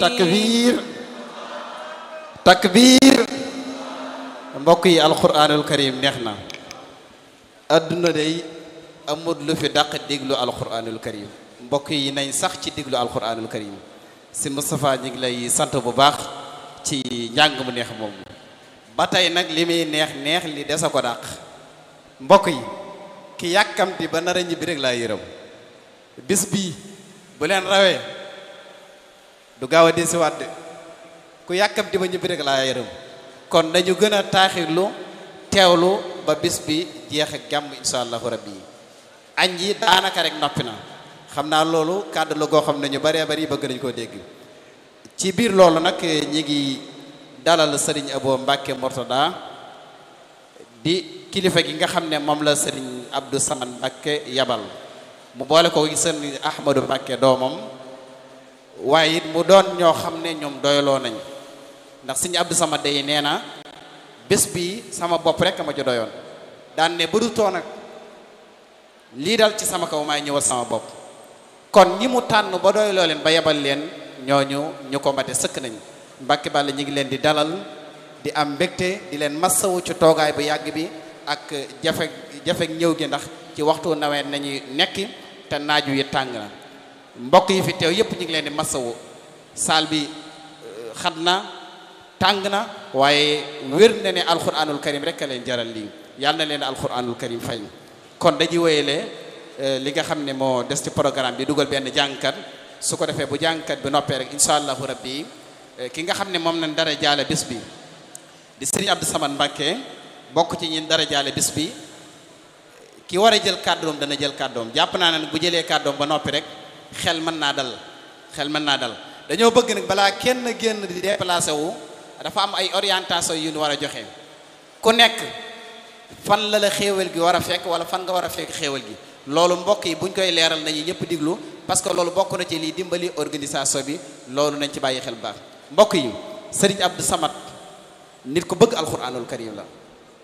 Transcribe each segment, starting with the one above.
takbir takbir mbokk yi alquranul karim neex na adduna day amul lu fi dàq déglu alquranul karim mbokk yi nañ sax ci déglu alquranul karim si Moustapha ñu ngi lay sant bu baax ci njàng mu neex moom ba tey nag li muy neex neex li desa ko dàq mbokk yi ki yàkkamti ba nar a ñibbi rek laa yërëm bis bii bu leen rawee du gaaw a desiwaat de ku yàkkamti ba ñibbi rek laa yërëm kon dañu gën a taaxirlu teewlu ba bis bi jeex ak jàmm insha allahu rabbi yi añ yi daanaka rek noppi na xam naa loolu kàddu la goo xam ne ñu baree bari bëgg nañu koo dégg ci biir loolu nag ñi ngi dalal sëriñ Abo Mbàkke Mortada di kilifa gi nga xam ne moom la sëriñ Abdou Samad Mbàkke yabal mu boole ko sëriñ Ahmadou Mbàkke doomam waaye it mu doon ñoo xam ne ñoom doyloo nañ ndax sëriñ Abdou Samad day nee na bés bi sama bopp rek ma ci doyoon daan ne bëdu too nag lii dal ci sama kaw maay ñëwal sama bopp kon ñi mu tànn ba doyloo leen ba yebal leen ñooñu ñu ko mate sëkk nañ Mbàkke Balla ñu ngi leen di dalal di am mbégte di leen massawu ci toogaay bu yàgg bi ak jafe jafe ñëw gi ndax ci waxtu nawet nañuy nekki te naaju yi tàng na mbokk yi fi teew yépp ñu ngi leen di massawu saal bi xat na tàng na waaye wér na ne alquranul karim rek a leen jaral lii yàlla na leen alquranul karim fay kon dañuy wéyale li nga xam ne moo des ci programme bi dugal benn jàngkat su ko defee bu jàngkat bi noppee rek incha allahu rabbi ki nga xam ne moom nañ dara jaale bis bi di sëriñ Abdou Samad Mbàkke bokk ci ñin dara jaale bis bi ki war a jël kàddoom dana jël kàddoom jàpp naa ne bu jëlee kàddoom ba noppi rek xel mën naa dal xel mën naa dal dañoo bëgg nag balaa kenn génn di déplacé wu dafa am ay orientation yu ñu war a joxe ku nekk fan la la xéewal gi war a fekk wala fan nga war a fekk xéewal gi loolu mbokk yi buñ koy leeral nañu ñëpp diglu parce que loolu bokk na ci lii dimbali organisation bi loolu nañ ci bàyyi xel baax mbokk yi sëriñ Abdou Samad nit ko bëgg alquranul karim la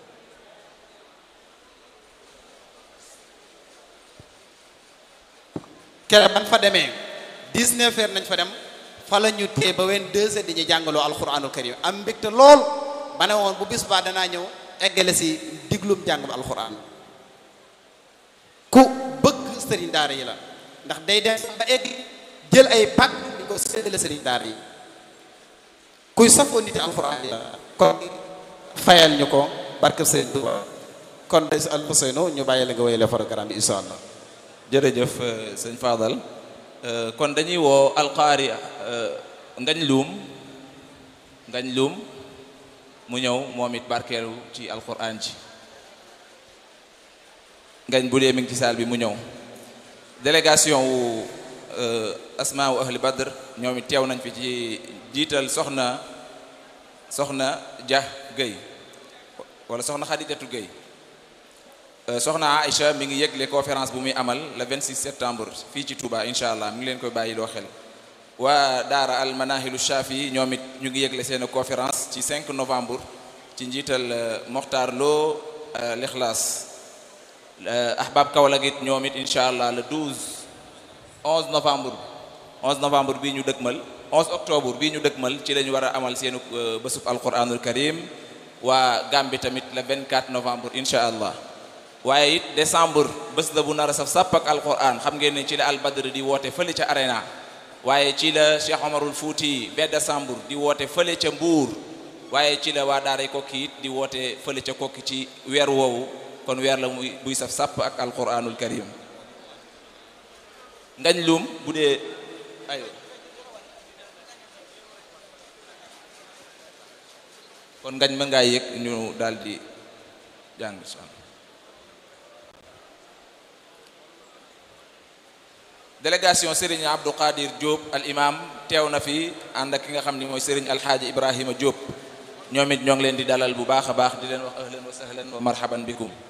kere ban fa demee 19 heures nañ fa dem fa la ñu tee ba wenn deux heures di ñu jàngaloo alquranul karim am mbégte lool ba ne woon bu bis ba danaa ñëw eggale si diglum jàngum alquran ku bëgg sëriñ daara yi la ndax day dem ba egg jël ay pàkk di ko séddale sëriñ daara yi kuy safoo nit alquran yi la kon fayal ñu ko barke sëriñ Tuuba kon day si Alfousseynou ñu bàyyi la nga wéyale programme bi insha allah jërëjëf sëñ Fadal kon dañuy woo alqaari ngañ luum ngañ luum mu ñëw moom it barkeelu ci alquran ji ngañ bu dee mi ngi ci saal bi mu ñëw délégation wu asmaa wu ahli badr ñoom it teew nañ fi ci jiital soxna soxna Dia Guèye wala soxna Khadijatu Guèye soxna Aïcha mi ngi yëgle conférence bu muy amal le 26 septembre fii ci Touba incha allah mi ngi leen koy bàyyi loo xel waa daara al manahilu shafi ñoom it ñu ngi yëgle seen conférence ci 5 novembre ci njiital Mokhtar Lo l'Ikhlas ahbab Kaolack it ñoom it incha allah le 12 11 novembre 11 novembre bii ñu dëkkmal 11 octobre bii ñu dëkkmal ci lañu war a amal seenu bésub alquranul karim waa Gambie tamit le 24 novembre incha allah waaye it décembre bés la bu nar a saf sàpp ak alquran xam ngeen ne ci la albadr di woote fële ca arena waaye ci la Cheikh Omarul Fouti ba décembre di woote fële ca Mbuur waaye ci la waa daaray kokki it di woote fële ca kokki ci weer woowu kon weer la muy buy saf sàpp ak alquranul karim ngañ lum bu dee ay kon ngañ mën ngaa yëg ñu daal di jàng délégation Serigne Abdou Qadir Diop al imam teew na fi ànd ak ki nga xam ni mooy Serigne Alxaaji Ibrahima Diop ñoom it ñoo ngi leen di dalal bu baax a baax di leen wax ahlan wa sahlan wa marhaban bikum